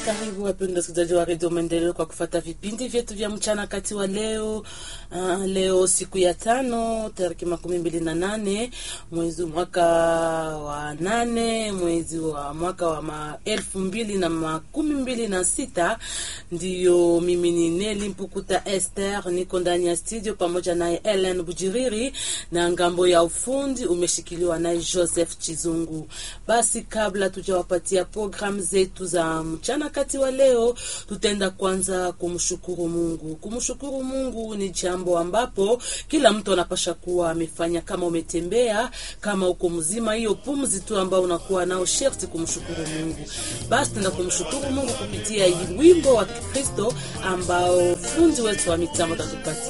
Karibu wapendwa wasikilizaji wa redio Maendeleo kwa kufata vipindi vyetu vya mchana kati wa leo. Uh, leo siku ya tano tariki makumi mbili na nane mwezi mwaka wa nane mwezi wa mwaka wa ma elfu mbili na makumi mbili na sita ndiyo mimi ni Neli Mpukuta Esther, niko ndani ya studio pamoja naye Ellen Bujiriri na ngambo ya ufundi umeshikiliwa naye Joseph Chizungu. Basi kabla tujawapatia programu zetu za mchana kati wa leo, tutaenda kwanza kumshukuru Mungu. Kumshukuru Mungu ni jambo ambapo kila mtu anapasha kuwa amefanya. Kama umetembea, kama uko mzima, hiyo pumzi tu ambao unakuwa nao sherti kumshukuru Mungu. Basi tutaenda kumshukuru Mungu kupitia wimbo wa Kikristo ambao fundi wetu wa mitambo tatupatia